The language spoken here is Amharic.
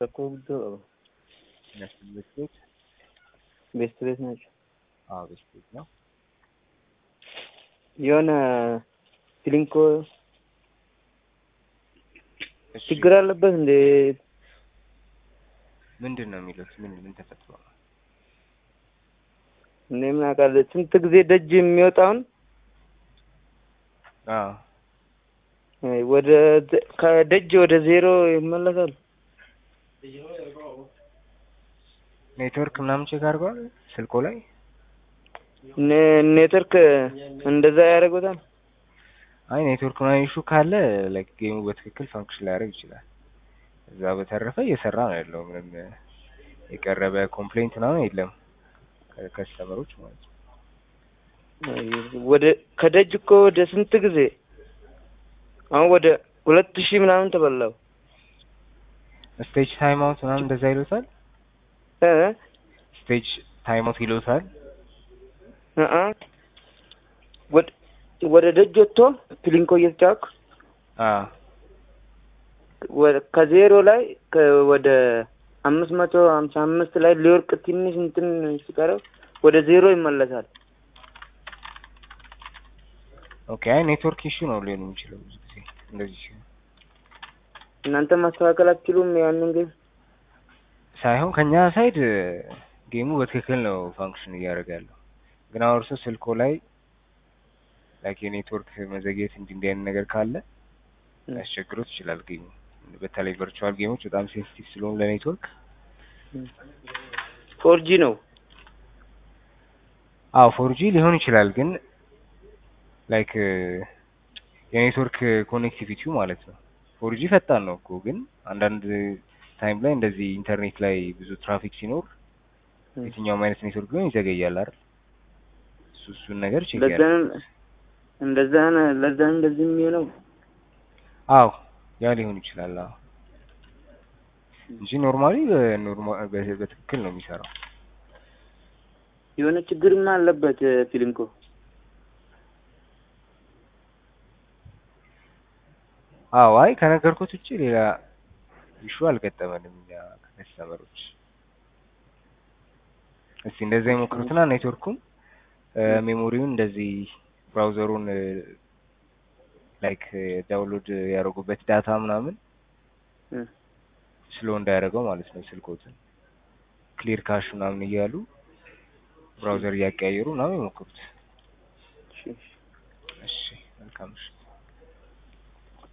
Rakkoobdoo qaba. National Biscuit ቤስት ቤት ናቸው። አዎ ብስኩት ነው። የሆነ ሲሊንኮ እሺ ችግር አለበት እንዴ? ምንድን ነው የሚሉት? ምን ምን ተፈጥሮ ነው? እኔ ምን አውቃለሁ። ስንት ጊዜ ደጅ የሚወጣውን አዎ አይ፣ ወደ ከደጅ ወደ ዜሮ ይመለሳል። ኔትወርክ ምናምን ቼክ አድርገዋል ስልኮ ላይ? ኔ- ኔትወርክ እንደዛ ያደርጉታል። አይ ኔትወርክ ምናምን ኢሹ ካለ ላይክ ጌሙ በትክክል ፋንክሽን ላያደርግ ይችላል። እዛ በተረፈ እየሰራ ነው ያለው። ምንም የቀረበ ኮምፕሌንት ምናምን የለም ከከስተመሮች ማለት ነው። አይ፣ ወደ ከደጅ እኮ ወደ ስንት ጊዜ አሁን ወደ ሁለት ሺህ ምናምን ተበላው ስቴጅ ታይም አውት ምናምን እንደዛ ይሉታል። እ ስቴጅ ታይም አውት ይሉታል። እ እ ወደ ወደ ደጅ ወጥቶ ፕሊንኮ እየተጫወትኩ አዎ ወደ- ከዜሮ ላይ ከ- ወደ አምስት መቶ ሀምሳ አምስት ላይ ሊወርቅ ትንሽ እንትን ሲቀረው ወደ ዜሮ ይመለሳል። ኦኬ። አይ ኔትወርክ ኢሹ ነው ሊሆን የሚችለው ብዙ ጊዜ እንደዚህ ሲሆን እናንተ ማስተካከል አትችሉም? ያንን ግን ሳይሆን ከኛ ሳይድ ጌሙ በትክክል ነው ፋንክሽን እያደረገ ያለው። ግን አሁን እርሶ ስልኮ ላይ ላይክ የኔትወርክ መዘግየት እንዲህ እንዲህ አይነት ነገር ካለ ሊያስቸግሮት ይችላል ጌሙ። በተለይ ቨርቹዋል ጌሞች በጣም ሴንሲቲቭ ስለሆኑ ለኔትወርክ ፎርጂ ነው። አዎ ፎርጂ ሊሆን ይችላል ግን ላይክ የኔትወርክ ኮኔክቲቪቲው ማለት ነው። ፎርጂ ፈጣን ነው እኮ ግን አንዳንድ ታይም ላይ እንደዚህ ኢንተርኔት ላይ ብዙ ትራፊክ ሲኖር የትኛውም አይነት ኔትወርክ ቢሆን ይዘገያል አይደል? እሱ እሱን ነገር ቼክ ያደርግ። ለዛን እንደዛ ነው- ለዛ ነው እንደዚህ የሚሆነው። አዎ ያ ሊሆን ይችላል። አዎ እንጂ ኖርማሊ በኖርማ- በ- በትክክል ነው የሚሰራው። የሆነ ችግርማ አለበት ፊልምኮ አዎ አይ ከነገርኩት ውጭ ሌላ ኢሹ አልገጠመንም እኛ ከከስተመሮች። እስቲ እንደዛ የሞክሩትና ኔትወርኩን ሜሞሪውን እንደዚህ ብራውዘሩን ላይክ ዳውንሎድ ያደረጉበት ዳታ ምናምን እ ስሎ እንዳያደርገው ማለት ነው ስልኮትን ክሊር ካሽ ምናምን እያሉ ብራውዘር እያቀያየሩ ምናምን የሞክሩት። እሺ፣ እሺ። እሺ መልካም እሺ